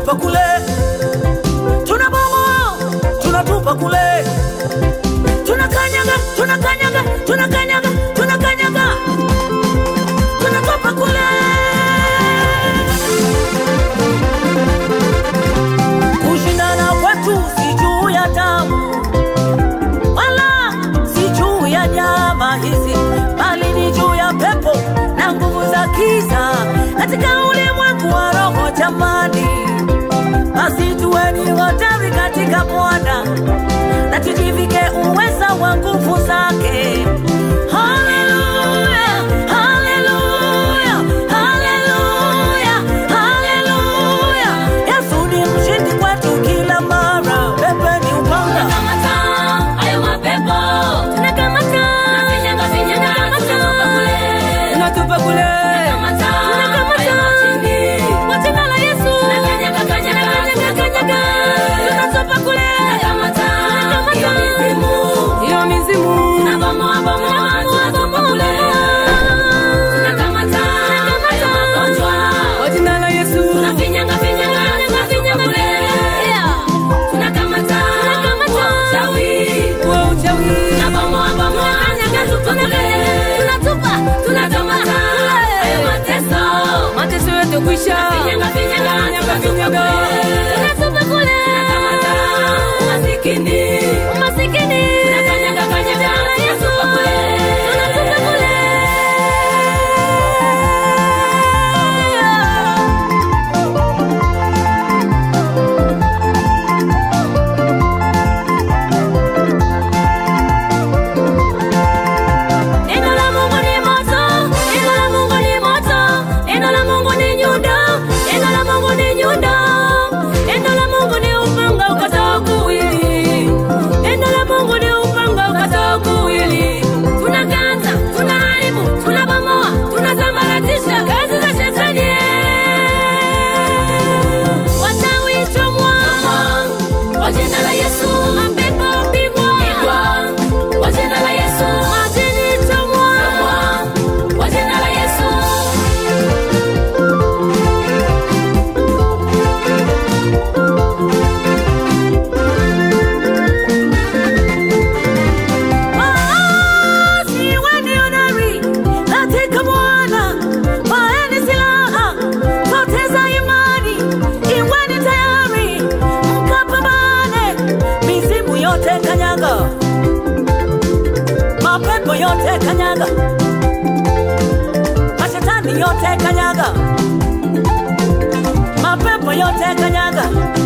tunatupa kule, tunabomoa, tunatupa kule, tunakanyaga, tunakanyaga, tunakanyaga, tunakanyaga, tunatupa kule. Kushindana kwetu si juu ya damu wala si juu ya nyama hizi, bali ni juu ya pepo na nguvu za giza katika ulimwengu wa roho. Jamani, basi tuweni hodari katika Bwana na tujivike uweza wa nguvu zake. Haleluya, haleluya, haleluya, haleluya. Yesu ni mshindi kwetu kila mara. Pepe ni upanga Tunakamata hayo mapepo. Tunakamata. Tunafinyaga, finyaga, tunatupa kule. tunatupa kule Tunakamata hayo majini. Kwa jina la Yesu. Tunakanyaga, kanyaga, kanyaga, kanyaga. Tunatupa kule. Tunakamata hiyo mizimu. hiyo mizimu Tunabomoa, bomoa, tunatupa kule. Tunakamata hayo magonjwa. kwa jina la Yesu Tunafinyaga, finyaga, finyaga kule. Tunakamata uchawi. wa uchawi Tunabomoa, bomoa, tunatupa kule. Tunatupa, tunakamata hayo mateso. mateso yote kwisha Finyaga, finyaga, Finyaga, tunatupa finyaga. kule. Tunatupa kule. Tunakamata umasikini. Umasikini. Tunakanyaga, kanyaga, tunatupa kule. Tunatupa kule. Neno la Mungu ni moto, neno la Mungu ni moto, neno la Mungu ni nyundo, neno la Mungu ni nyundo, neno la Mungu ni upanga ukatao kuwili, neno la Mungu ni upanga ukatao kuwili. Tunakata, tunaharibu, tunabomoa, tunasambaratisha kazi za shetani. Wachawi chomwa, kwa jina la Yesu, mapepo pigwa, kwa jina la Yesu, majini chomwa, kwa jina la Yesu. Waasi weni hodari katika Bwana, vaeni silaha zote za imani, iweni tayari mkapambane. Mizimu yote kanyaga, mapepo yote kanyaga, mashetani yote kanyaga, mapepo yote kanyaga,